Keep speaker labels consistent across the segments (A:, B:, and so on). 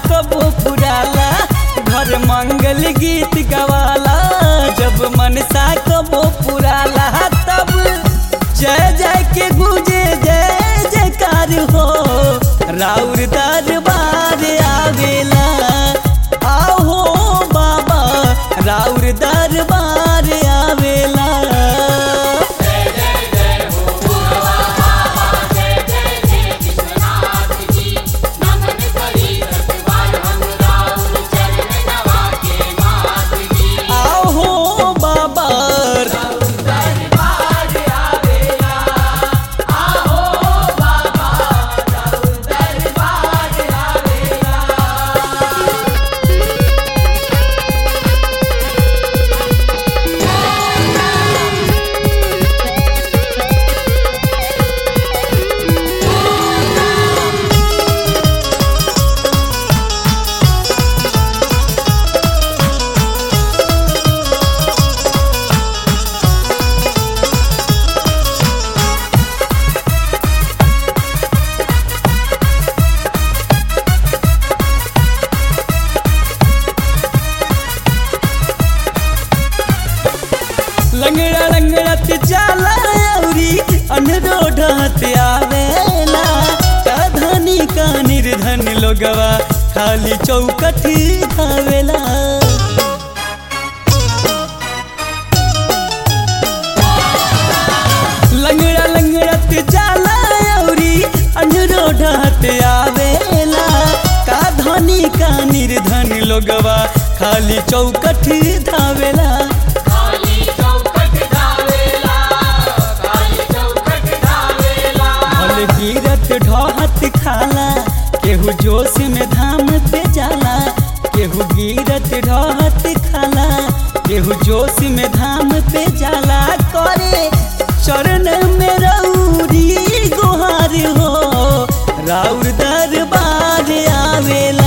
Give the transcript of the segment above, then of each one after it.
A: कबो पुराला घर मंगल गीत गवाला जब मनसा कबो पुराला तब जय जय के गुजे जय जयकार हो राउर दरबार आवेला आहो बाबा राउर दरबार आवेला आहो बाबा लंगड़ा लंगड़त जाला औरी अनरोढ़त आवेला का धनी का निर्धन लोगवा खाली चौकठ खावेला लंगड़ा लंगड़त जाला औरी अनरोढ़त आवेला का धनी का निर्धन लोगवा खाली चौकठ धावेला भले गिरत ढहत खाला केहू जोश में धाम पे जाला केहू गिरत ढहत खाला केहू जोश में धाम पे जाला करे चरण में रौरी गुहार हो राउर दरबार आवेला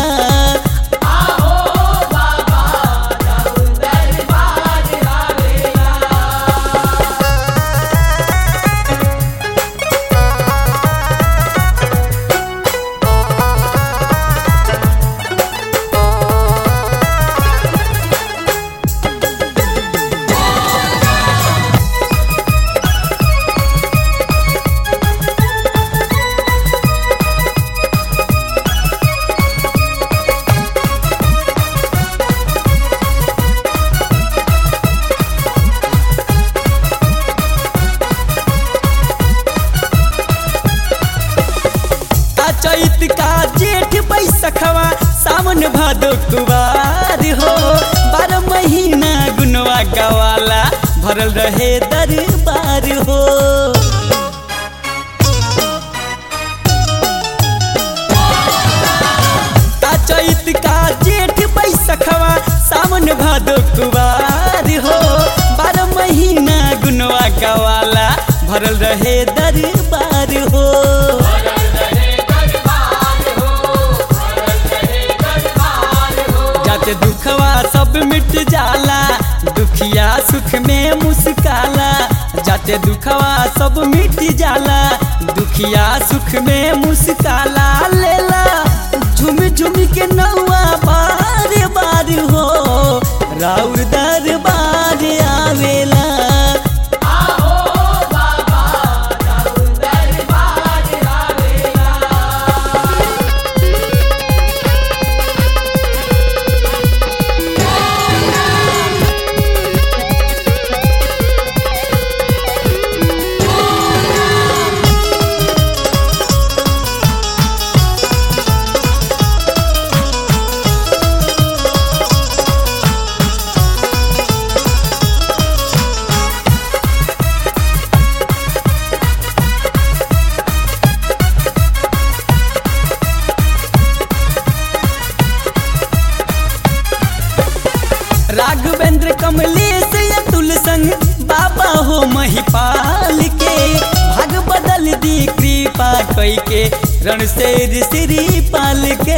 A: का चैत का जेठ बैसखवा सावन भादो कुवार हो बारह महीना गुनवा गवाला भरल रहे दरबार हो का चैत का जेठ बैसखवा सावन भादो कुवार हो बारह महीना गुनवा गवाला भरल रहे दरबार हो जाते दुखवा सब मिट जाला दुखिया सुख में मुस्काला जाते दुखवा सब मिट जाला दुखिया सुख में मुस्काला लेला झुम झुम के नौआ बार बार हो राउर दरबार आवेला राघवेंद्र कमलेश अतुल संग बाबा हो महिपाल के भाग बदल दी कृपा कई के रण से श्री पाल के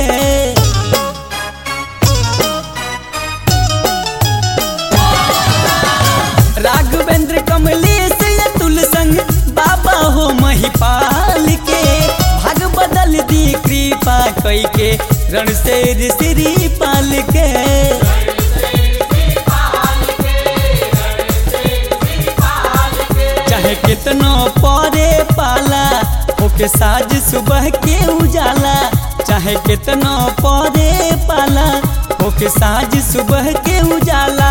A: राघवेंद्र कमलेश अतुल संग बाबा हो महिपाल के भाग बदल दी कृपा कई के रण से श्री पाल के चाहे कितनो परे पाला ओके साज सुबह के उजाला चाहे कितनो परे पाला ओके साज सुबह के उजाला